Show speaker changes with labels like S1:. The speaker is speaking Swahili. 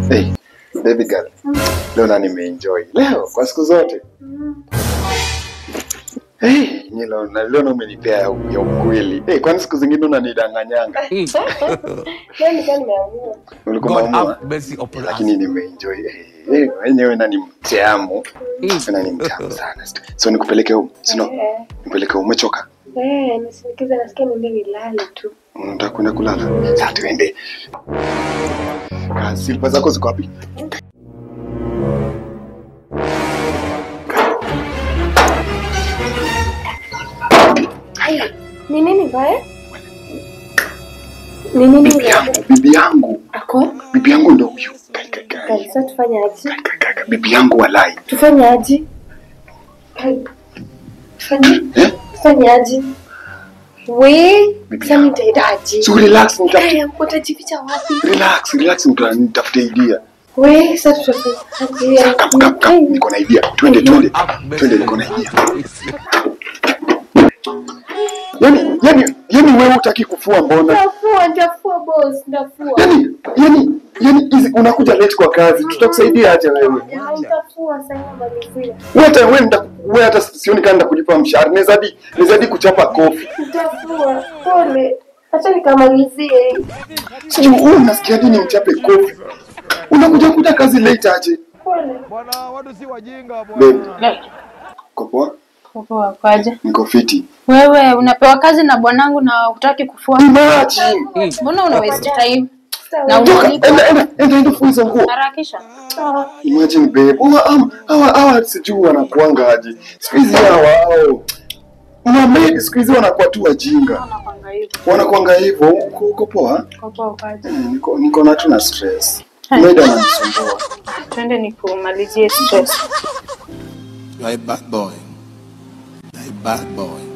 S1: Hey, baby girl. Leo na nimeenjoy. Leo kwa siku zote. Hey, ni leo na leo na umenipea ya, ya ukweli. Hey, kwani siku zingine unanidanganyanga?
S2: Leo nikaa nimeamua.
S1: Ulikuwa
S3: God
S1: umeamua?
S3: have mercy upon us.
S1: Lakini nimeenjoy. Hey, hey, wenyewe na ni mtamu. Na ni mtamu sana. So nikupeleke home. Sino,
S2: Eh,
S1: nipeleke home. Umechoka?
S2: eh, nisindikize nasikia niende nilale tu.
S1: Unataka kwenda kulala? Sasa tuende. Kazi silpa zako ziko wapi?
S2: Haya, ni nini baya? Ni nini
S1: Bibi
S2: baya?
S1: yangu, bibi yangu.
S2: Ako?
S1: Bibi yangu ndo huyu. Kai kai kai.
S2: Kai, sasa tufanye aje?
S1: Kai, kai, kai. Bibi yangu walai.
S2: Tufanye aje? Kai. Tufanye
S1: Eh?
S2: tufanye aje? We,
S1: Bibi
S2: sasa
S1: yangu.
S2: nitaenda aje?
S1: So relax, nitafute
S2: Haya, utajificha wapi?
S1: relax, relax nita- nitafute idea.
S2: We, sasa tutafanya
S1: Sasa kap kap kap niko na idea. Twende twende.
S3: Have mercy
S1: Twende niko na
S3: upon
S1: idea.
S3: us.
S1: Yaani yaani yaani wewe hutaki kufua mbona?
S2: Ndafua, ndafua boss, ndafua.
S1: Yaani yaani yaani hizi unakuja late kwa kazi. Tutakusaidia aje wewe?
S2: Ya, Nitafua sasa malizia.
S1: Wewe hata wewe nita wewe hata sioni kama nitakulipa mshahara. Naweza hadi naweza hadi kuchapa kofi.
S2: Nitafua. Pole. Acha nikamalizie.
S1: Sijui wewe unasikia nini mchape kofi? Unakuja kuja kazi late aje?
S2: Pole.
S4: Bwana, watu si wajinga
S1: Babe,
S4: bwana.
S1: uko poa?
S5: Poa, kwaje?
S1: Niko fiti.
S5: Wewe unapewa kazi na bwanangu na hutaki kufua?
S1: Imagine.
S5: Mbona una waste time?
S2: Sawa.
S5: Na
S1: Toka,
S5: unalipa?
S1: enda enda enda enda fua hizo nguo.
S5: Harakisha.
S2: Sawa.
S1: Imagine babe. Hawa hawa hawa hawa sijui wanakuanga aje. Siku hizi hawa hao. Mamaid siku hizi wanakuwa tu wajinga.
S5: Unakwanga hivyo.
S1: Wanakuanga hivyo. Uko uko poa?
S5: Uko poa, kwaje?
S1: Mm, Niko niko na tu na stress.
S5: Hai.
S1: Maid ananisumbua.
S5: Twende nikumalizie stress.
S3: You are a bad boy. You are a bad boy.